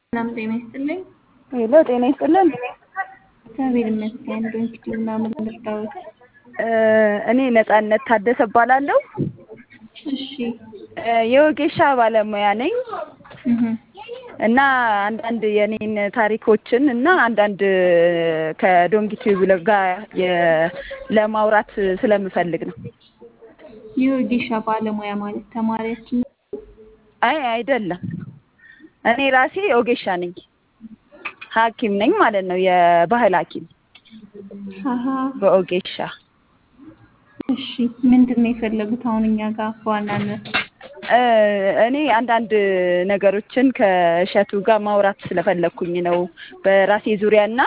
ሰላም ጤና ይስጥልኝ። ሄሎ ጤና ይስጥልን። እግዚአብሔር ይመስገን። ዶንኪቲ ምናምን ልርዳዎት? እኔ ነጻነት ታደሰ እባላለሁ። እሺ የወጌሻ ባለሙያ ነኝ እህ እና አንዳንድ የኔን ታሪኮችን እና አንዳንድ ከዶንኪቲዩብ ጋር የ- ለማውራት ስለምፈልግ ነው። የወጌሻ ባለሙያ ማለት ተማሪያችን ነው? አይ አይደለም፣ እኔ ራሴ ወጌሻ ነኝ፣ ሐኪም ነኝ ማለት ነው። የባህል ሐኪም አሀ በኦጌሻ እሺ ምንድን ነው የፈለጉት አሁን እኛ ጋር በዋናነት? እ እኔ አንዳንድ ነገሮችን ከእሸቱ ጋር ማውራት ስለፈለኩኝ ነው በራሴ ዙሪያና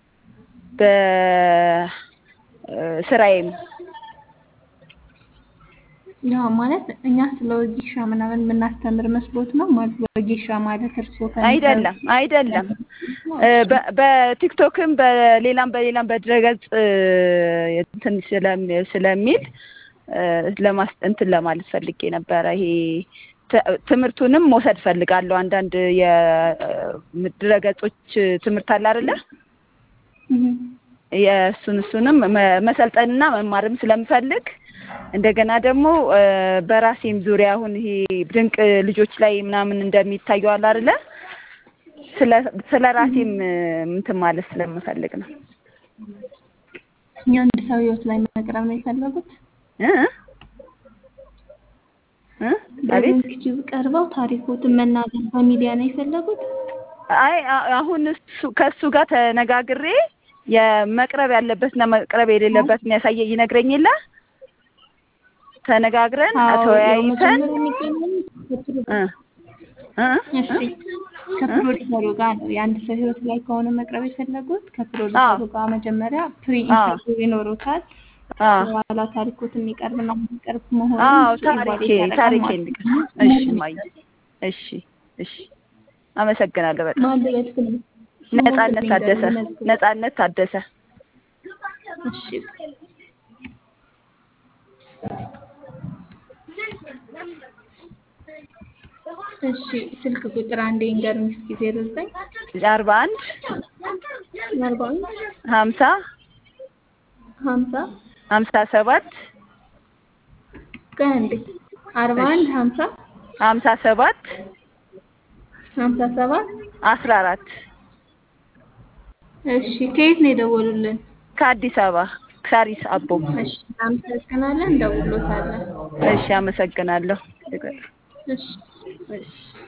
በስራዬም ያው ማለት እኛ ስለ ወጌሻ ምናምን የምናስተምር መስሎት ነው ማለት ወጌሻ ማለት እርስዎ ከሚሰሩ- አይደለም አይደለም እ በ- በቲክቶክም በሌላም በሌላም በድረገጽ እ እንትን ስለም- ስለሚል እ ለማስ እንትን ለማለት ፈልጌ ነበረ። ይሄ ት- ትምህርቱንም መውሰድ ፈልጋለሁ። አንዳንድ የድረገጾች ትምህርት አለ አይደለ? እህ የእሱን እሱንም መ- መሰልጠንና መማርም ስለምፈልግ እንደገና ደግሞ እ በራሴም ዙሪያ አሁን ይሄ ድንቅ ልጆች ላይ ምናምን እንደሚታየው አለ አይደለ? ስለ ስለ ራሴም እንትን ማለት ስለምፈልግ ነው። የአንድ ሰው ህይወት ላይ መቅረብ ነው የፈለጉት? እ እ አቤት በዶንኪቲዩብ ቀርበው ታሪኮትን መናገር በሚዲያ ነው የፈለጉት? አይ አ- አሁን እሱ ከእሱ ጋር ተነጋግሬ የመቅረብ ያለበትና መቅረብ የሌለበት የሚያሳየ ይነግረኝ የለ ተነጋግረን አዎ፣ ያው ተወያይተን መጀመሪያ የሚገናኙት ከፕሮ- እ እ እሺ ከፕሮዲሰሩ ጋር ነው። የአንድ ሰው ህይወት ላይ ከሆነ መቅረብ የፈለጉት ከፕሮዲሰሩ ጋር መጀመሪያ ፕሪ ኢንተርቪው ይኖሩታል። አዎ በኋላ ታሪኮት የሚቀርብና የሚቀርብ መሆኑን አዎ እሱ ታሪኬ ኢቫሉዌት ያደርጋል ታሪኬ ማለት እንዲቀር ነው። እሺ ማየ እሺ እሺ አመሰግናለሁ በጣም ማን ልበል ስም? ነጻነት ስሞትን ታደሰ ይንገሩኝ፣ መዝግቡ። ነጻነት ታደሰ እሺ እሺ ስልክ ቁጥር አንዴ ይንገሩኝ እስኪ ዜሮ ዘጠኝ አርባ አንድ አርባ አንድ ሀምሳ ሀምሳ ሀምሳ ሰባት ቀን እንዴ አርባ አንድ ሀምሳ ሀምሳ ሰባት ሀምሳ ሰባት አስራ አራት እሺ ከየት ነው የደወሉልን? ከአዲስ አበባ ሳሪስ አቦ እሺ እናመሰግናለን፣ እንደውሎታለን። እሺ አመሰግናለሁ እሺ እሺ